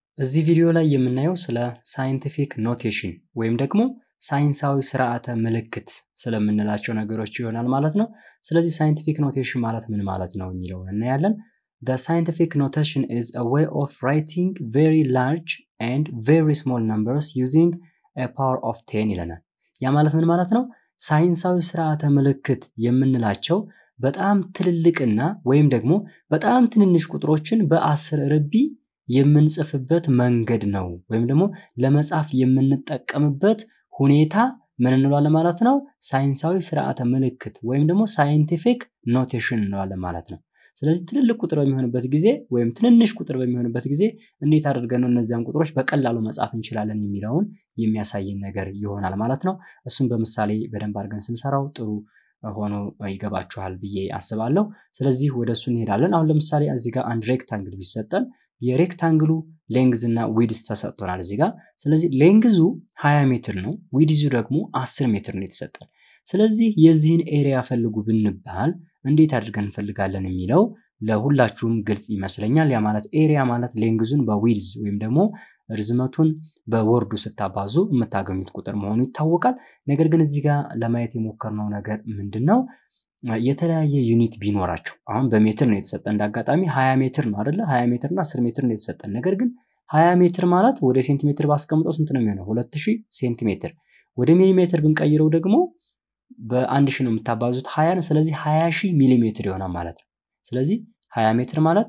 እዚህ ቪዲዮ ላይ የምናየው ስለ ሳይንቲፊክ ኖቴሽን ወይም ደግሞ ሳይንሳዊ ስርዓተ ምልክት ስለምንላቸው ነገሮች ይሆናል ማለት ነው። ስለዚህ ሳይንቲፊክ ኖቴሽን ማለት ምን ማለት ነው የሚለውን እናያለን። The scientific notation is a way of writing very large and very small numbers using a power of 10 ይለናል። ያ ማለት ምን ማለት ነው? ሳይንሳዊ ስርዓተ ምልክት የምንላቸው በጣም ትልልቅና ወይም ደግሞ በጣም ትንንሽ ቁጥሮችን በአስር ርቢ የምንጽፍበት መንገድ ነው። ወይም ደግሞ ለመጻፍ የምንጠቀምበት ሁኔታ ምን እንለዋለን ማለት ነው? ሳይንሳዊ ስርዓተ ምልክት ወይም ደግሞ ሳይንቲፊክ ኖቴሽን እንለዋለን ማለት ነው። ስለዚህ ትልልቅ ቁጥር በሚሆንበት ጊዜ ወይም ትንንሽ ቁጥር በሚሆንበት ጊዜ እንዴት አድርገን ነው እነዚያን ቁጥሮች በቀላሉ መጻፍ እንችላለን የሚለውን የሚያሳየን ነገር ይሆናል ማለት ነው። እሱን በምሳሌ በደንብ አድርገን ስንሰራው ጥሩ ሆኖ ይገባችኋል ብዬ አስባለሁ። ስለዚህ ወደ እሱ እንሄዳለን። አሁን ለምሳሌ እዚህ ጋር አንድ ሬክታንግል ቢሰጠን የሬክታንግሉ ሌንግዝ እና ዊድዝ ተሰጥቶናል እዚህ ጋር። ስለዚህ ሌንግዙ 20 ሜትር ነው፣ ዊድዙ ደግሞ 10 ሜትር ነው የተሰጠን። ስለዚህ የዚህን ኤሪያ ፈልጉ ብንባል እንዴት አድርገን እንፈልጋለን የሚለው ለሁላችሁም ግልጽ ይመስለኛል። ያ ማለት ኤሪያ ማለት ሌንግዙን በዊድዝ ወይም ደግሞ ርዝመቱን በወርዱ ስታባዙ የምታገኙት ቁጥር መሆኑ ይታወቃል። ነገር ግን እዚህ ጋር ለማየት የሞከርነው ነገር ምንድን ነው? የተለያየ ዩኒት ቢኖራቸው አሁን በሜትር ነው የተሰጠ እንደ አጋጣሚ 20 ሜትር ነው አይደለ? 20 ሜትር እና 10 ሜትር ነው የተሰጠን። ነገር ግን 20 ሜትር ማለት ወደ ሴንቲሜትር ባስቀምጠው ስንት ነው የሚሆነው? 2000 ሴንቲሜትር። ወደ ሚሊሜትር ብንቀይረው ደግሞ በአንድ ሺህ ነው የምታባዙት 20 ስለዚህ 20 ሺህ ሚሊሜትር ይሆናል ማለት ነው። ስለዚህ 20 ሜትር ማለት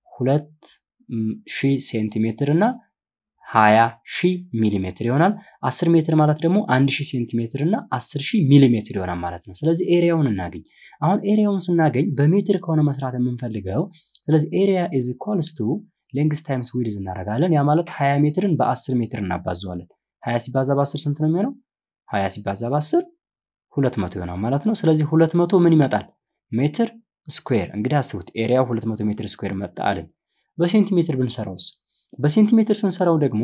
2000 ሴንቲሜትር እና 20 ሺህ ሚሊሜትር ይሆናል። 10 ሜትር ማለት ደግሞ 1000 ሴንቲሜትር እና 10 ሺህ ሚሊሜትር ይሆናል ማለት ነው። ስለዚህ ኤሪያውን እናገኝ። አሁን ኤሪያውን ስናገኝ በሜትር ከሆነ መስራት የምንፈልገው ስለዚህ ኤሪያ ኢዝ ኢኳልስ ቱ ሌንግስ ታይምስ ዊድዝ እናደርጋለን። ያ ማለት 20 ሜትርን በ10 ሜትር እናባዘዋለን። 20 ሲባዛ በ10 ስንት ነው የሚሆነው? 20 ሲባዛ በ10 200 ይሆናል ማለት ነው። ስለዚህ 200 ምን ይመጣል? ሜትር ስኩዌር። እንግዲህ አስቡት ኤሪያው 200 ሜትር ስኩዌር መጣ አልን። በሴንቲሜትር ብንሰራውስ? በሴንቲሜትር ስንሰራው ደግሞ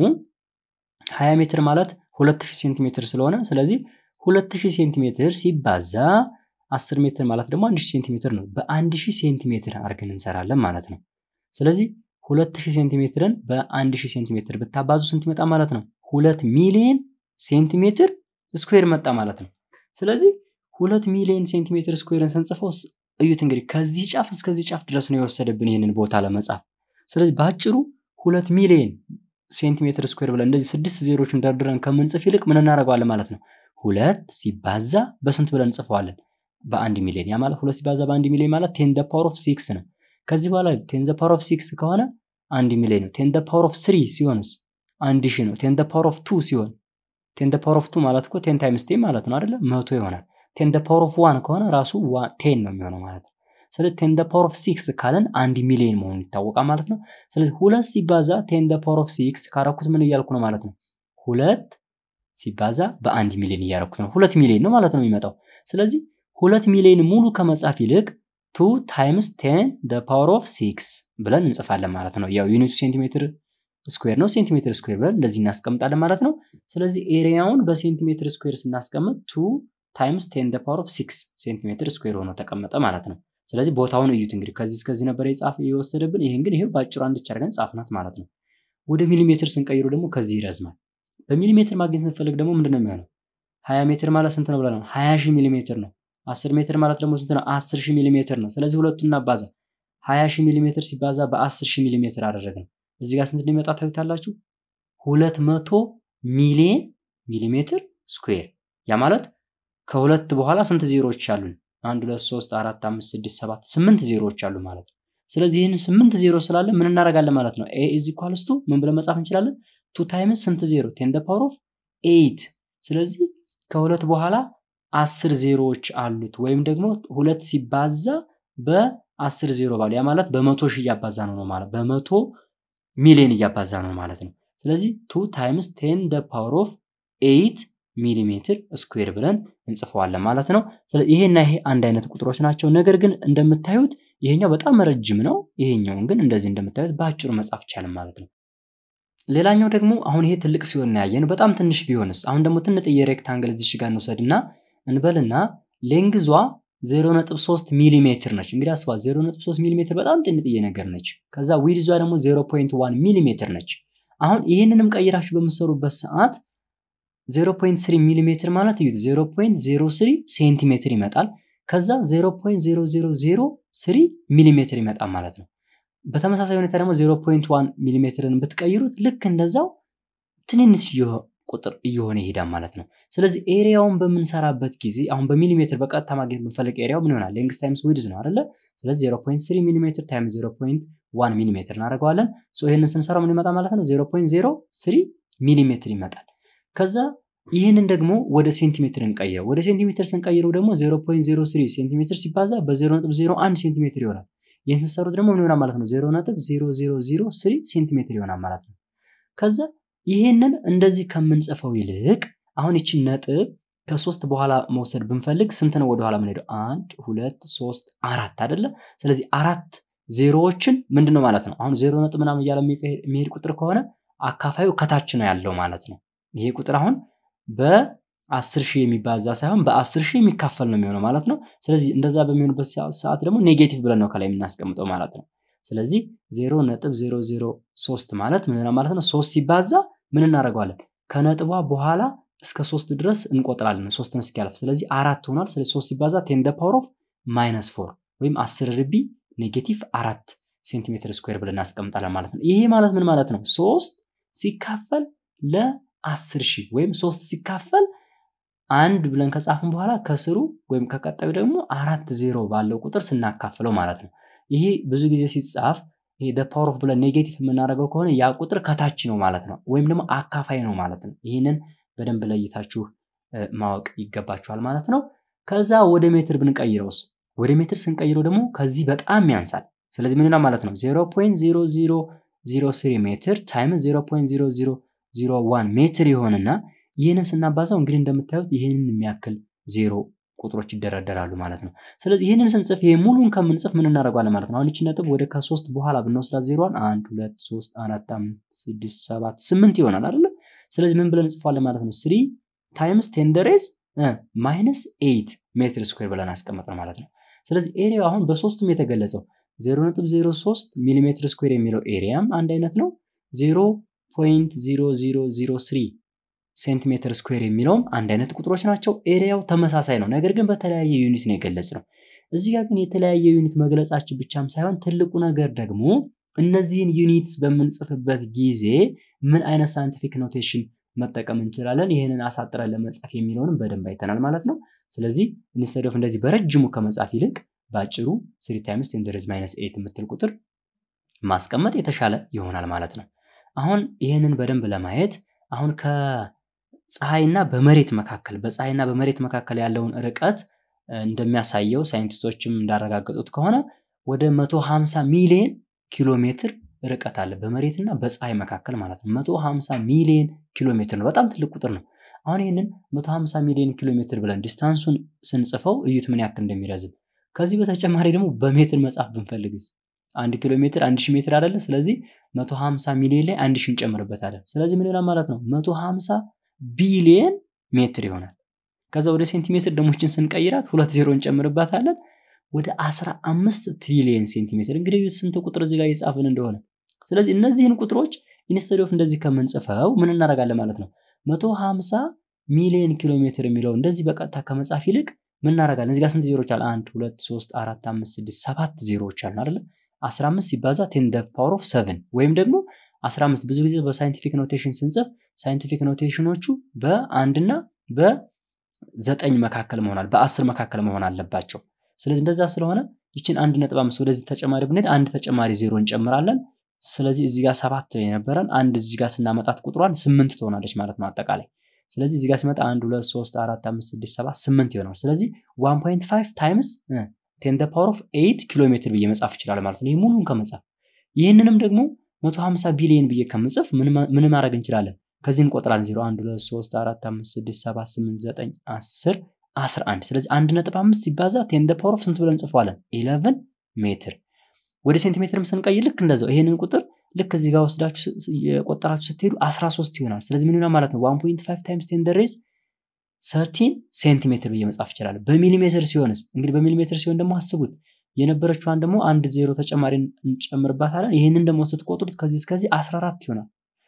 20 ሜትር ማለት 2000 ሴንቲሜትር ስለሆነ ስለዚህ 2000 ሴንቲሜትር ሲባዛ 10 ሜትር ማለት ደግሞ 1000 ሴንቲሜትር ነው። በ1000 ሴንቲሜትር አድርገን እንሰራለን ማለት ነው። ስለዚህ 2000 ሴንቲሜትርን በ1000 ሴንቲሜትር ብታባዙ ስንት ይመጣ ማለት ነው? 2 ሚሊዮን ሴንቲሜትር ስኩዌር መጣ ማለት ነው። ስለዚህ 2 ሚሊዮን ሴንቲሜትር ስኩዌርን ስንጽፈው እዩት እንግዲህ ከዚህ ጫፍ እስከዚህ ጫፍ ድረስ ነው የወሰደብን ይህንን ቦታ ለመጻፍ። ስለዚህ በአጭሩ ሁለት ሚሊዮን ሴንቲሜትር ስኩዌር ብለን እንደዚህ ስድስት ዜሮችን ደርድረን ከምንጽፍ ይልቅ ምን እናደርገዋለን ማለት ነው? ሁለት ሲባዛ በስንት ብለን እንጽፈዋለን? በአንድ ሚሊዮን። ያ ማለት ሁለት ሲባዛ በአንድ ሚሊዮን ማለት ቴን ደ ፓወር ኦፍ ሲክስ ነው። ከዚህ በኋላ ቴን ደ ፓወር ኦፍ ሲክስ ከሆነ አንድ ሚሊዮን ነው። ቴን ደ ፓወር ኦፍ ስሪ ሲሆንስ አንድ ሺህ ነው። ቴን ደ ፓወር ኦፍ ቱ ሲሆን ቴን ደ ፓወር ኦፍ ቱ ማለት እኮ ቴን ታይምስ ቴን ማለት ነው አይደለ? መቶ ይሆናል። ቴን ደ ፓወር ኦፍ ዋን ከሆነ ራሱ ቴን ነው የሚሆነው ማለት ነው። ስለዚህ ቴን ደ ፓወር ኦፍ ሲክስ ካለን አንድ ሚሊዮን መሆኑ ይታወቃል ማለት ነው። ስለዚህ ሁለት ሲባዛ ቴን ደ ፓወር ኦፍ ሲክስ ካረኩት ምን እያልኩ ነው ማለት ነው? ሁለት ሲባዛ በአንድ ሚሊዮን እያረኩት ነው። ሁለት ሚሊዮን ነው ማለት ነው የሚመጣው። ስለዚህ ሁለት ሚሊዮን ሙሉ ከመጻፍ ይልቅ ቱ ታይምስ ቴን ደ ፓወር ኦፍ ሲክስ ብለን እንጽፋለን ማለት ነው። ያው ዩኒቱ ሴንቲሜትር ስኩዌር ነው። ሴንቲሜትር ስኩዌር ብለን እንደዚህ እናስቀምጣለን ማለት ነው። ስለዚህ ኤሪያውን በሴንቲሜትር ስኩዌር ስናስቀምጥ ቱ ታይምስ ቴን ደ ፓወር ኦፍ ሲክስ ሴንቲሜትር ስኩዌር ሆኖ ተቀመጠ ማለት ነው። ስለዚህ ቦታውን እዩት እንግዲህ ከዚህ እስከዚህ ነበር የጻፍ የወሰደብን። ይህን ግን ይሄው በአጭሩ አንድች አድርገን ጻፍናት ማለት ነው። ወደ ሚሊሜትር ስንቀይሩ ደግሞ ከዚህ ይረዝማል። በሚሊሜትር ማግኘት ስንፈልግ ደግሞ ምንድን ነው የሚሆነው? ሀያ ሜትር ማለት ስንት ነው ብለናል? ሀያ ሺህ ሚሊሜትር ነው። አስር ሜትር ማለት ደግሞ ስንት ነው? አስር ሺህ ሚሊሜትር ነው። ስለዚህ ሁለቱን እናባዛ። ሀያ ሺህ ሚሊሜትር ሲባዛ በአስር ሺህ ሚሊሜትር አደረግን። እዚህ ጋር ስንት እንደሚመጣ ታዩታላችሁ። ሁለት መቶ ሚሊየን ሚሊሜትር ስኩዌር። ያ ማለት ከሁለት በኋላ ስንት ዜሮዎች አሉን? አንድ ሁለት ሶስት አራት አምስት ስድስት ሰባት ስምንት ዜሮዎች አሉ ማለት ነው። ስለዚህ ይህን ስምንት ዜሮ ስላለ ምን እናደርጋለን ማለት ነው? ኤ ኢዝ ኢኳልስ ቱ ምን ብለን መጻፍ እንችላለን? ቱ ታይምስ ስንት ዜሮ ቴን ደ ፓወር ኦፍ ኤይት። ስለዚህ ከሁለት በኋላ አስር ዜሮዎች አሉት ወይም ደግሞ ሁለት ሲባዛ በአስር ዜሮ ባሉ ያ ማለት በመቶ ሺህ እያባዛ ነው ነው ማለት በመቶ ሚሊዮን እያባዛ ነው ማለት ነው። ስለዚህ ቱ ታይምስ ቴን ደ ፓወር ኦፍ ኤይት ሚሊሜትር ስኩዌር ብለን እንጽፈዋለን ማለት ነው። ይሄና ይሄ አንድ አይነት ቁጥሮች ናቸው። ነገር ግን እንደምታዩት ይሄኛው በጣም ረጅም ነው። ይሄኛውን ግን እንደዚህ እንደምታዩት በአጭሩ መጻፍ ይቻላል ማለት ነው። ሌላኛው ደግሞ አሁን ይሄ ትልቅ ሲሆን እናያየን በጣም ትንሽ ቢሆንስ? አሁን ደግሞ ትንጥዬ ሬክታንግል እዚሽ ጋር እንውሰድና እንበልና ሌንግዟ 0.3 ሚሊ ሜትር ነች። እንግዲህ አስባት 0.3 ሚሊ ሜትር በጣም ጥንጥዬ ነገር ነች። ከዛ ዊድዟ ደግሞ 0.1 ሚሊ ሜትር ነች። አሁን ይህንንም ቀይራችሁ በምትሰሩበት ሰዓት 0.3 ሚሊ ሜትር ማለት እዩት 0.03 ሴንቲሜትር ይመጣል። ከዛ 0.0003 ሚሊ ሜትር ይመጣል ማለት ነው። በተመሳሳይ ሁኔታ ደግሞ 0.1 ሚሊ ሜትርን ብትቀይሩት ልክ እንደዛው ትንንሽ ቁጥር እየሆነ ይሄዳል ማለት ነው። ስለዚህ ኤሪያውን በምንሰራበት ጊዜ አሁን በሚሊሜትር በቀጥታ ማግኘት ብንፈልግ ኤሪያው ምን ይሆናል? ሌንግስ ታይምስ ዊድዝ ነው አይደለ? ስለዚህ 0.3 ሚሊሜትር ታይምስ 0.1 ሚሊሜትር እናደርገዋለን። ይህንን ስንሰራው ምን ይመጣል ማለት ነው? 0.03 ሚሊሜትር ይመጣል። ከዛ ይህንን ደግሞ ወደ ሴንቲሜትር እንቀይረው። ወደ ሴንቲሜትር ስንቀይረው ደግሞ 0.03 ሴንቲሜትር ሲባዛ በ0.01 ሴንቲሜትር ይሆናል። ይህን ስንሰሩት ደግሞ ምን ይሆናል ማለት ነው? 0.0003 ሴንቲሜትር ይሆናል ማለት ነው። ከዛ ይህንን እንደዚህ ከምንጽፈው ይልቅ አሁን ይችን ነጥብ ከሶስት በኋላ መውሰድ ብንፈልግ ስንት ነው ወደኋላ የምንሄደው? አንድ ሁለት ሶስት አራት አይደለ? ስለዚህ አራት ዜሮዎችን ምንድን ነው ማለት ነው። አሁን ዜሮ ነጥብ ምናምን እያለ የሚሄድ ቁጥር ከሆነ አካፋዩ ከታች ነው ያለው ማለት ነው። ይሄ ቁጥር አሁን በአስር ሺህ የሚባዛ ሳይሆን በአስር ሺህ የሚካፈል ነው የሚሆነው ማለት ነው። ስለዚህ እንደዛ በሚሆንበት ሰዓት ደግሞ ኔጌቲቭ ብለን ነው ከላይ የምናስቀምጠው ማለት ነው። ስለዚህ ዜሮ ነጥብ ዜሮ ዜሮ ሶስት ማለት ምን ማለት ነው? ሶስት ሲባዛ ምን እናደርገዋለን? ከነጥቧ በኋላ እስከ ሶስት ድረስ እንቆጥራለን ሶስትን እስኪያልፍ። ስለዚህ አራት ሆኗል። ስለዚህ ሶስት ሲባዛ ቴን ደ ፓወር ኦፍ ማይነስ ፎር ወይም አስር ርቢ ኔጌቲቭ አራት ሴንቲሜትር ስኩዌር ብለን እናስቀምጣለን ማለት ነው። ይሄ ማለት ምን ማለት ነው? ሶስት ሲካፈል ለአስር ሺህ ወይም ሶስት ሲካፈል አንድ ብለን ከጻፍን በኋላ ከስሩ ወይም ከቀጣዩ ደግሞ አራት ዜሮ ባለው ቁጥር ስናካፍለው ማለት ነው። ይሄ ብዙ ጊዜ ሲጻፍ ይሄ ደ ፓወር ኦፍ ብለን ኔጌቲቭ የምናደርገው ከሆነ ያ ቁጥር ከታች ነው ማለት ነው፣ ወይም ደግሞ አካፋይ ነው ማለት ነው። ይህንን በደንብ ለይታችሁ ማወቅ ይገባችኋል ማለት ነው። ከዛ ወደ ሜትር ብንቀይረውስ? ወደ ሜትር ስንቀይረው ደግሞ ከዚህ በጣም ያንሳል። ስለዚህ ምንና ማለት ነው 0.0003 ሜትር ታይምስ 0.0001 ሜትር ይሆንና ይህንን ስናባዛው እንግዲህ እንደምታዩት ይህንን የሚያክል ዜሮ ቁጥሮች ይደረደራሉ ማለት ነው። ስለዚህ ይህንን ስንጽፍ ይሄ ሙሉን ከምንጽፍ ምን እናደርገዋለን ማለት ነው። አሁን ይቺ ነጥብ ወደ ከሶስት በኋላ ብንወስዳት ዜሮዋን አንድ ሁለት ሶስት አራት አምስት ስድስት ሰባት ስምንት ይሆናል አይደለ? ስለዚህ ምን ብለን እንጽፋለን ማለት ነው። ስሪ ታይምስ ቴንደሬዝ ማይነስ ኤይት ሜትር ስኩዌር ብለን አስቀመጥን ማለት ነው። ስለዚህ ኤሪያው አሁን በሶስቱም የተገለጸው 0.03 ሚሊሜትር ስኩዌር የሚለው ኤሪያም አንድ አይነት ነው። 0.0003 ሴንቲሜትር ስኩዌር የሚለውም አንድ አይነት ቁጥሮች ናቸው። ኤሪያው ተመሳሳይ ነው፣ ነገር ግን በተለያየ ዩኒት ነው የገለጽ ነው። እዚህ ጋር ግን የተለያየ ዩኒት መግለጻችን ብቻም ሳይሆን ትልቁ ነገር ደግሞ እነዚህን ዩኒትስ በምንጽፍበት ጊዜ ምን አይነት ሳይንቲፊክ ኖቴሽን መጠቀም እንችላለን፣ ይህንን አሳጥረን ለመጻፍ የሚለውንም በደንብ አይተናል ማለት ነው። ስለዚህ ኢንስቴድ ኦፍ እንደዚህ በረጅሙ ከመጻፍ ይልቅ በአጭሩ ስሪ ታይምስ ቴን ደረዝ ማይነስ ኤይት የምትል ቁጥር ማስቀመጥ የተሻለ ይሆናል ማለት ነው። አሁን ይህንን በደንብ ለማየት አሁን ከፀሐይና በመሬት መካከል በፀሐይና በመሬት መካከል ያለውን ርቀት እንደሚያሳየው ሳይንቲስቶችም እንዳረጋገጡት ከሆነ ወደ 150 ሚሊዮን ኪሎ ሜትር ርቀት አለ በመሬትና በፀሐይ መካከል ማለት ነው። 150 ሚሊዮን ኪሎ ሜትር ነው። በጣም ትልቅ ቁጥር ነው። አሁን ይህንን 150 ሚሊዮን ኪሎ ሜትር ብለን ዲስታንሱን ስንጽፈው እዩት ምን ያክል እንደሚረዝም። ከዚህ በተጨማሪ ደግሞ በሜትር መጻፍ ብንፈልግስ አንድ ኪሎ ሜትር አንድ ሺህ ሜትር አይደለ? ስለዚህ 150 ሚሊዮን ላይ አንድ ሺህ እንጨምርበታለን። ስለዚህ ምን ይሆናል ማለት ነው? 150 ቢሊየን ሜትር ይሆናል። ከዛ ወደ ሴንቲሜትር ደሞችን ስንቀይራት ሁለት ዜሮ እንጨምርባታለን ወደ 15 ትሪሊየን ሴንቲሜትር። እንግዲህ ስንት ቁጥር እዚህ ጋር የጻፍን እንደሆነ። ስለዚህ እነዚህን ቁጥሮች ኢንስቴድ ኦፍ እንደዚህ ከምንጽፈው ምን እናደርጋለን ማለት ነው 150 ሚሊዮን ኪሎ ሜትር የሚለው እንደዚህ በቀጥታ ከመጻፍ ይልቅ ምን እናደርጋለን? እዚህ ጋር ስንት ዜሮች አሉ? አንድ ሁለት ሶስት አራት አምስት ስድስት ሰባት ዜሮዎች አሉ አይደለ? 15 ሲባዛ ቴን ደ ፓወር ኦፍ ሰቨን ወይም ደግሞ 15 ብዙ ጊዜ በሳይንቲፊክ ኖቴሽን ስንጽፍ ሳይንቲፊክ ኖቴሽኖቹ በአንድና በዘጠኝ መካከል መሆናል በአስር መካከል መሆን አለባቸው። ስለዚህ እንደዛ ስለሆነ ይችን አንድ ነጥብ አምስት ወደዚህ ተጨማሪ ብንሄድ አንድ ተጨማሪ ዜሮ እንጨምራለን። ስለዚህ እዚህ ጋር ሰባት የነበረን አንድ እዚህ ጋር ስናመጣት ቁጥሯን ስምንት ትሆናለች ማለት ነው አጠቃላይ። ስለዚህ እዚህ ጋር ሲመጣ አንድ ሁለት ሶስት አራት አምስት ስድስት ሰባት ስምንት ይሆናል። ስለዚህ ዋን ፖይንት ፋይቭ ታይምስ ቴን ደ ፓወር ኦፍ ኤይት ኪሎ ሜትር ብዬ መጻፍ ይችላል ማለት ነው። ይህ ሙሉን ከመጻፍ ይህንንም ደግሞ 150 ቢሊዮን ብዬ ከምጽፍ ምን ማድረግ እንችላለን? ከዚህ እንቆጥራለን። 0 1 2 3 4 5 6 7 8 9 10 11 ስለዚህ 1.5 ሲባዛ ቴን ደ ፓወር ኦፍ ስንት ብለን እንጽፈዋለን? 11 ሜትር። ወደ ሴንቲሜትርም ስንቀይር ልክ እንደዛው ይሄንን ቁጥር ልክ እዚህ ጋር ወስዳችሁ የቆጠራችሁ ስትሄዱ 13 ይሆናል። ስለዚህ ምን ይሆናል ማለት ነው 1.5 ታይምስ ቴን ደ ሬዝ ሰርቲን ሴንቲሜትር ብዬ መጻፍ ይችላል። በሚሊሜትር ሲሆንስ እንግዲህ በሚሊሜትር ሲሆን ደግሞ አስቡት የነበረችዋን ደግሞ አንድ ዜሮ ተጨማሪ እንጨምርባታለን። ይህንን ደግሞ ስትቆጥሩት ከዚህ እስከዚህ 14 ይሆናል።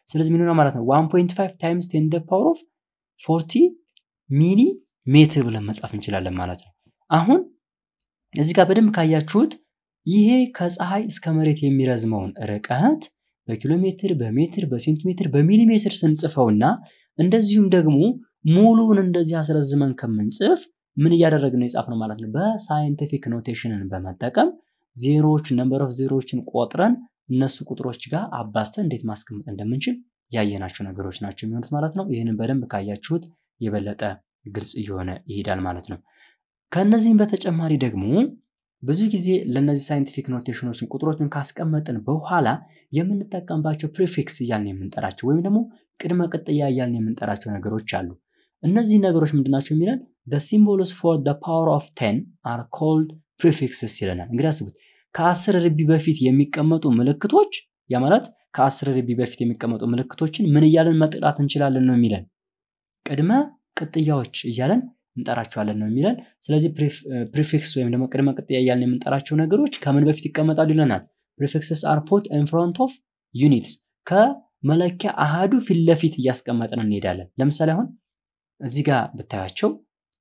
ስለዚህ ምን ይሆናል ማለት ነው 1.5 ታይምስ ቴን ደ ፓወር ኦፍ 40 ሚሊ ሜትር ብለን መጻፍ እንችላለን ማለት ነው። አሁን እዚህ ጋር በደንብ ካያችሁት ይሄ ከፀሐይ እስከ መሬት የሚረዝመውን ርቀት በኪሎ ሜትር፣ በሜትር፣ በሴንቲሜትር፣ በሚሊሜትር ስንጽፈውና እንደዚሁም ደግሞ ሙሉውን እንደዚህ አስረዝመን ከምንጽፍ ምን እያደረግን ነው የጻፍነው ማለት ነው። በሳይንቲፊክ ኖቴሽንን በመጠቀም ዜሮዎች ነምበር ኦፍ ዜሮዎችን ቆጥረን እነሱ ቁጥሮች ጋር አባዝተን እንዴት ማስቀመጥ እንደምንችል ያየናቸው ነገሮች ናቸው የሚሆኑት ማለት ነው። ይህንን በደንብ ካያችሁት የበለጠ ግልጽ እየሆነ ይሄዳል ማለት ነው። ከእነዚህም በተጨማሪ ደግሞ ብዙ ጊዜ ለእነዚህ ሳይንቲፊክ ኖቴሽኖችን ቁጥሮችን ካስቀመጥን በኋላ የምንጠቀምባቸው ፕሪፊክስ እያልን የምንጠራቸው ወይም ደግሞ ቅድመ ቅጥያ እያልን የምንጠራቸው ነገሮች አሉ። እነዚህ ነገሮች ምንድናቸው የሚለን ሲምቦልስ ፎር ፓወር ኦፍ ቴን አር ኮልድ ፕሪፊክስስ ይለናል። እንግዲህ አስቡት ከአስር ርቢ በፊት የሚቀመጡ ምልክቶች ያ ማለት ከአስር ርቢ በፊት የሚቀመጡ ምልክቶችን ምን እያለን መጥራት እንችላለን ነው የሚለን ቅድመ ቅጥያዎች እያለን እንጠራቸዋለን ነው የሚለን። ስለዚህ ፕሪፊክስ ወይም ደግሞ ቅድመ ቅጥያ እያልን የምንጠራቸው ነገሮች ከምን በፊት ይቀመጣሉ ይለናል። ፕሪፊክስስ አር ፑት ኢን ፍሮንት ኦፍ ዩኒትስ ከመለኪያ አሃዱ ፊት ለፊት እያስቀመጥን እንሄዳለን። ለምሳሌ አሁን እዚህ ጋር ብታያቸው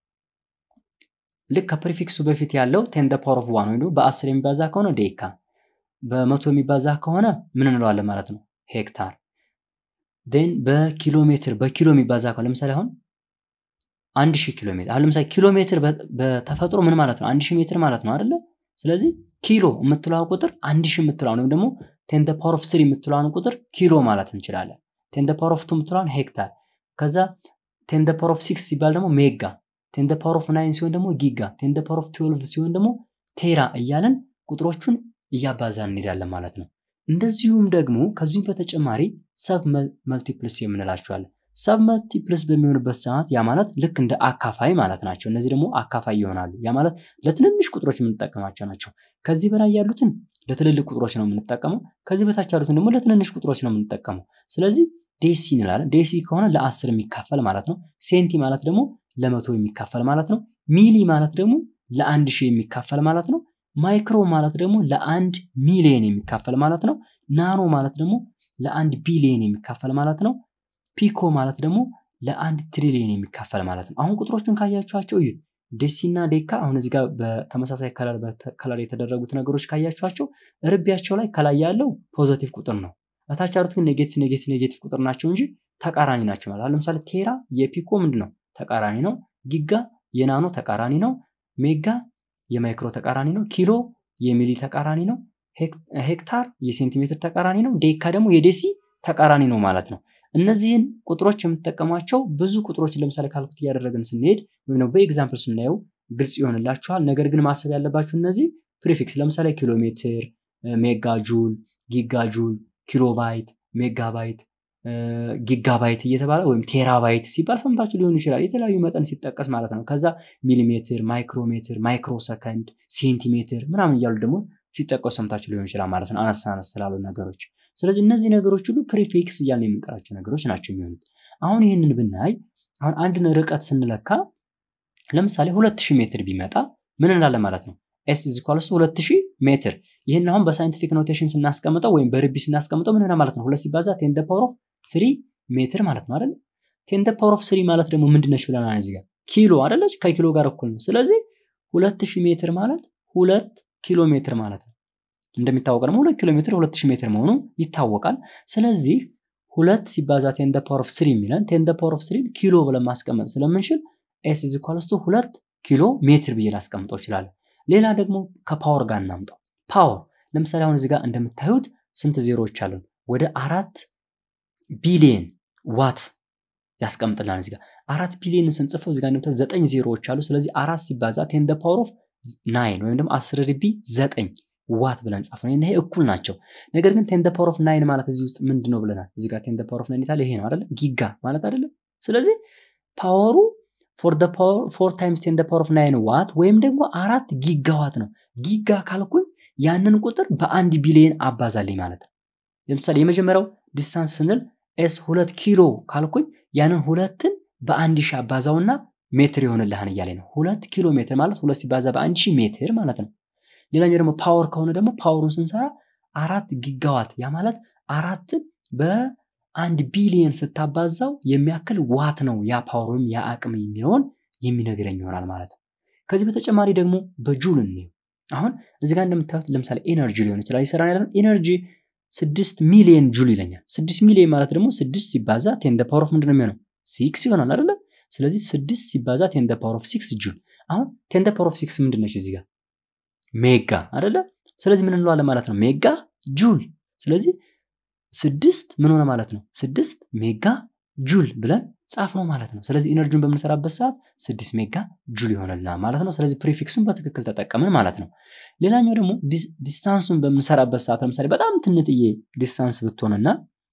ልክ ከፕሪፊክሱ በፊት ያለው ቴን ደ ፓወር ኦፍ ዋን ወይም ደግሞ በአስር የሚባዛ ከሆነ ዴካ፣ በመቶ የሚባዛ ከሆነ ምን እንለዋለን ማለት ነው ሄክታር። ን በኪሎ ሜትር በኪሎ የሚባዛ ከሆነ ለምሳሌ አሁን አንድ ሺህ ኪሎ ሜትር አሁን ለምሳሌ ኪሎ ሜትር በተፈጥሮ ምን ማለት ነው? አንድ ሺህ ሜትር ማለት ነው አይደለ? ስለዚህ ኪሎ የምትለዋ ቁጥር አንድ ሺህ የምትለዋን ወይም ደግሞ ቴን ደ ፓወር ኦፍ ስሪ የምትለዋን ቁጥር ኪሎ ማለት እንችላለን። ቴን ደ ፓወር ኦፍ ቱ የምትለዋን ሄክታር፣ ከዛ ቴን ደ ፓወር ኦፍ ሲክስ ሲባል ደግሞ ሜጋ፣ ቴን ደ ፓወር ኦፍ ናይን ሲሆን ደግሞ ጊጋ፣ ቴን ደ ፓወር ኦፍ ትዌልቭ ሲሆን ደግሞ ቴራ እያለን ቁጥሮቹን እያባዛን እንሄዳለን ማለት ነው። እንደዚሁም ደግሞ ከዚሁም በተጨማሪ ሰብ መልቲፕልስ የምንላቸዋለን። ሰብ መልቲፕልስ በሚሆንበት ሰዓት ያ ማለት ልክ እንደ አካፋይ ማለት ናቸው። እነዚህ ደግሞ አካፋይ ይሆናሉ። ያ ማለት ለትንንሽ ቁጥሮች የምንጠቀማቸው ናቸው። ከዚህ በላይ ያሉትን ለትልልቅ ቁጥሮች ነው የምንጠቀመው። ከዚህ በታች ያሉትን ደግሞ ለትንንሽ ቁጥሮች ነው የምንጠቀመው። ስለዚህ ዴሲ እንላለን። ዴሲ ከሆነ ለአስር የሚካፈል ማለት ነው። ሴንቲ ማለት ደግሞ ለመቶ የሚካፈል ማለት ነው። ሚሊ ማለት ደግሞ ለአንድ ሺህ የሚካፈል ማለት ነው። ማይክሮ ማለት ደግሞ ለአንድ ሚሊየን የሚካፈል ማለት ነው። ናኖ ማለት ደግሞ ለአንድ ቢሊየን የሚካፈል ማለት ነው። ፒኮ ማለት ደግሞ ለአንድ ትሪሊየን የሚካፈል ማለት ነው። አሁን ቁጥሮቹን ካያችኋቸው እዩት። ዴሲና ዴካ አሁን እዚህ ጋር በተመሳሳይ ከለር የተደረጉት ነገሮች ካያችኋቸው ርቢያቸው ላይ ከላይ ያለው ፖዘቲቭ ቁጥር ነው። እታች ያሉት ግን ኔጌቲቭ ኔጌቲቭ ኔጌቲቭ ቁጥር ናቸው እንጂ ተቃራኒ ናቸው ማለት። ለምሳሌ ቴራ የፒኮ ምንድን ነው? ተቃራኒ ነው። ጊጋ የናኖ ተቃራኒ ነው። ሜጋ የማይክሮ ተቃራኒ ነው። ኪሎ የሚሊ ተቃራኒ ነው። ሄክታር የሴንቲሜትር ተቃራኒ ነው። ዴካ ደግሞ የዴሲ ተቃራኒ ነው ማለት ነው። እነዚህን ቁጥሮች የምትጠቀሟቸው ብዙ ቁጥሮች ለምሳሌ ካልኩት እያደረግን ስንሄድ ወይም ደግሞ በኤግዛምፕል ስናየው ግልጽ ይሆንላችኋል። ነገር ግን ማሰብ ያለባችሁ እነዚህ ፕሪፊክስ ለምሳሌ ኪሎ ሜትር፣ ሜጋ ጁል፣ ጊጋ ጁል፣ ኪሎባይት፣ ሜጋባይት፣ ጊጋባይት እየተባለ ወይም ቴራባይት ሲባል ሰምታችሁ ሊሆን ይችላል። የተለያዩ መጠን ሲጠቀስ ማለት ነው። ከዛ ሚሊሜትር፣ ማይክሮሜትር፣ ማይክሮ ሰከንድ፣ ሴንቲሜትር ምናምን እያሉ ደግሞ ሲጠቀሱ ሰምታችሁ ሊሆን ይችላል ማለት ነው። አነስ አነስ ስላሉ ነገሮች ስለዚህ እነዚህ ነገሮች ሁሉ ፕሪፊክስ እያልን የምንጠራቸው ነገሮች ናቸው የሚሆኑት። አሁን ይህንን ብናይ አሁን አንድን ርቀት ስንለካ ለምሳሌ ሁለት ሺህ ሜትር ቢመጣ ምን እንላለን ማለት ነው? ኤስ ኢዝ ኢኳልስ ሁለት ሺህ ሜትር። ይህን አሁን በሳይንቲፊክ ኖቴሽን ስናስቀምጠው ወይም በርቢ ስናስቀምጠው ምን ማለት ነው? ሁለት ሲባዛ ቴን ደ ፓወር ኦፍ ስሪ ሜትር ማለት ነው አይደለ? ቴን ደ ፓወር ኦፍ ስሪ ማለት ደግሞ ምንድነች ብለናል እዚህ ጋር ኪሎ አይደለች? ከኪሎ ጋር እኩል ነው። ስለዚህ ሁለት ሺህ ሜትር ማለት ሁለት ኪሎ ሜትር ማለት ነው። እንደሚታወቅ ደግሞ ሁለት ኪሎ ሜትር ሁለት ሺህ ሜትር መሆኑ ይታወቃል። ስለዚህ ሁለት ሲባዛ ቴን ደ ፓወር ኦፍ ስሪ የሚለን ቴን ደ ፓወር ኦፍ ስሪን ኪሎ ብለን ማስቀመጥ ስለምንችል ኤስ ኢዝ ኢኳልስ ቱ ሁለት ኪሎ ሜትር ብዬ ላስቀምጠው እችላለሁ። ሌላ ደግሞ ከፓወር ጋር እናምጣው። ፓወር ለምሳሌ አሁን እዚህ ጋር እንደምታዩት ስንት ዜሮዎች አሉን? ወደ አራት ቢሊየን ዋት ያስቀምጥልናል። እዚህ ጋር አራት ቢሊየን ስንጽፈው እዚህ ጋር እንደምታዩት ዘጠኝ ዜሮዎች አሉ። ስለዚህ አራት ሲባዛ ቴን ደ ፓወር ኦፍ ናይን ወይም ደግሞ አስር ርቢ ዘጠኝ ዋት ብለን ጻፍ ነው። ይሄ እኩል ናቸው። ነገር ግን ቴን ደ ፓወር ኦፍ ናይን ማለት እዚህ ውስጥ ምንድን ነው ብለናል? እዚህ ጋር ቴን ደ ፓወር ኦፍ ናይን ይታል ይሄ ነው አይደለ? ጊጋ ማለት አይደለም። ስለዚህ ፓወሩ ፎር ደ ፓወር ፎር ታይምስ ቴን ደ ፓወር ኦፍ ናይን ዋት ወይም ደግሞ አራት ጊጋ ዋት ነው። ጊጋ ካልኩኝ ያንን ቁጥር በአንድ ቢሊየን አባዛልኝ ማለት ነው። ለምሳሌ የመጀመሪያው ዲስታንስ ስንል ኤስ ሁለት ኪሎ ካልኩኝ ያንን ሁለትን በአንድ ሺህ አባዛውና ሜትር ይሆንልሃን እያለ ነው። ሁለት ኪሎ ሜትር ማለት ሁለት ሲባዛ በአንድ ሺህ ሜትር ማለት ነው። ሌላኛው ደግሞ ፓወር ከሆነ ደግሞ ፓወሩን ስንሰራ አራት ጊጋዋት ያ ማለት አራትን አንድ ቢሊየን ስታባዛው የሚያክል ዋት ነው ያ ፓወር ወይም ያ አቅም የሚለውን የሚነግረኝ ይሆናል ማለት ነው። ከዚህ በተጨማሪ ደግሞ በጁል እንየው። አሁን እዚህ ጋር እንደምታዩት ለምሳሌ ኤነርጂ ሊሆን ይችላል ይሰራን ያለን ኤነርጂ ስድስት ሚሊየን ጁል ይለኛል። ስድስት ሚሊየን ማለት ደግሞ ስድስት ሲባዛ ቴን ደ ፓወር ኦፍ ምንድን ነው የሚሆነው ሲክስ ይሆናል አይደለ? ስለዚህ ስድስት ሲባዛ ቴን ደ ፓወር ኦፍ ሲክስ ጁል። አሁን ቴን ደ ፓወር ኦፍ ሲክስ ምንድን ነች እዚህ ጋር ሜጋ አይደለ? ስለዚህ ምን እንለዋለን ማለት ነው ሜጋ ጁል። ስለዚህ ስድስት ምን ሆነ ማለት ነው ስድስት ሜጋ ጁል ብለን ጻፍ ነው ማለት ነው። ስለዚህ ኢነርጂውን በምንሰራበት ሰዓት ስድስት ሜጋ ጁል ይሆንልናል ማለት ነው። ስለዚህ ፕሪፊክሱን በትክክል ተጠቀምን ማለት ነው። ሌላኛው ደግሞ ዲስታንሱን በምንሰራበት ሰዓት ለምሳሌ በጣም ትንጥዬ ዲስታንስ ብትሆንና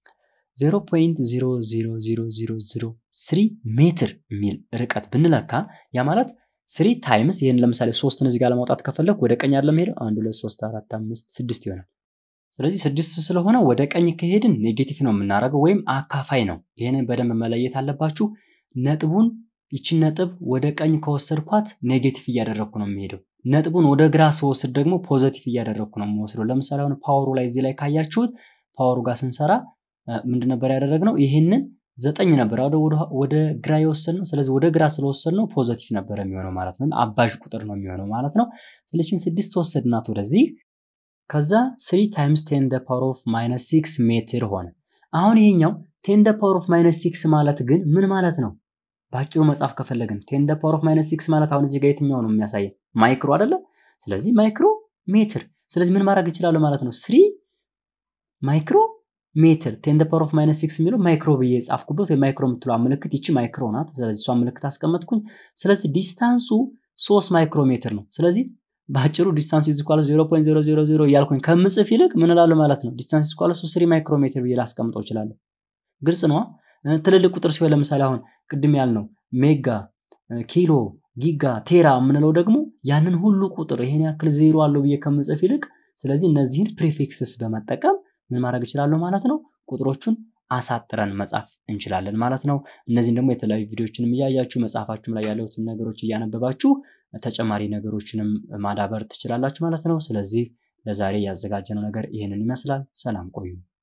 0.00003 ሜትር የሚል ርቀት ብንለካ ያ ማለት ስሪ ታይምስ ይህን ለምሳሌ ሶስትን እዚህ ጋር ለማውጣት ከፈለግ ወደ ቀኝ አይደለም ሄደው አንድ ሁለት ሶስት አራት አምስት ስድስት ይሆናል። ስለዚህ ስድስት ስለሆነ ወደ ቀኝ ከሄድን ኔጌቲቭ ነው የምናደርገው ወይም አካፋይ ነው። ይህንን በደንብ መለየት አለባችሁ። ነጥቡን ይችን ነጥብ ወደ ቀኝ ከወሰድኳት ኔጌቲቭ እያደረግኩ ነው የሚሄደው። ነጥቡን ወደ ግራ ስወስድ ደግሞ ፖዘቲቭ እያደረግኩ ነው የምወስደው። ለምሳሌ አሁን ፓወሩ ላይ እዚህ ላይ ካያችሁት ፓወሩ ጋር ስንሰራ ምንድን ነበር ያደረግነው? ይህንን ዘጠኝ ነበር ወደ ግራ የወሰድ ነው። ስለዚህ ወደ ግራ ስለወሰድ ነው ፖዘቲቭ ነበር የሚሆነው ማለት ነው። አባዥ ቁጥር ነው የሚሆነው ማለት ነው። ስለዚህ ስድስት ወሰድናት ወደዚህ ከዛ ስሪ ታይምስ ቴን ደ ፓወር ኦፍ ማይነስ ሲክስ ሜትር ሆነ። አሁን ይሄኛው ቴን ደ ፓወር ኦፍ ማይነስ ሲክስ ማለት ግን ምን ማለት ነው? በአጭሩ መጻፍ ከፈለግን ቴን ደ ፓወር ኦፍ ማይነስ ሲክስ ማለት አሁን እዚህ ጋር የትኛው ነው የሚያሳየን? ማይክሮ አይደለ? ስለዚህ ማይክሮ ሜትር። ስለዚህ ምን ማድረግ ይችላሉ ማለት ነው? ስሪ ማይክሮ ሜትር ቴን ደ ፓወር ኦፍ ማይነስ ሲክስ የሚለው ማይክሮ ብዬ የጻፍኩበት ወይ ማይክሮ የምትለው ምልክት ይቺ ማይክሮ ናት። ስለዚህ እሷ ምልክት አስቀመጥኩኝ። ስለዚህ ዲስታንሱ ሶስት ማይክሮ ሜትር ነው። ስለዚህ በአጭሩ ዲስታንስ ኢዝ ኢኳል 0.000 እያልኩኝ ከምጽፍ ይልቅ ምን እላለሁ ማለት ነው? ዲስታንስ ኢዝ ኢኳል 3 ማይክሮሜትር ብዬ ላስቀምጠው እችላለሁ። ግልጽ ነዋ። ትልልቅ ቁጥር ሲሆን ለምሳሌ አሁን ቅድም ያልነው ሜጋ፣ ኪሎ፣ ጊጋ፣ ቴራ የምንለው ደግሞ ያንን ሁሉ ቁጥር ይሄን ያክል ዜሮ አለው ብዬ ከምጽፍ ይልቅ ስለዚህ እነዚህን ፕሪፊክስስ በመጠቀም ምን ማድረግ እችላለሁ ማለት ነው? ቁጥሮቹን አሳጥረን መጻፍ እንችላለን ማለት ነው። እነዚህን ደግሞ የተለያዩ ቪዲዮችንም እያያችሁ መጽሐፋችሁም ላይ ያሉትን ነገሮች እያነበባችሁ ተጨማሪ ነገሮችንም ማዳበር ትችላላችሁ ማለት ነው። ስለዚህ ለዛሬ ያዘጋጀነው ነገር ይህንን ይመስላል። ሰላም ቆዩ።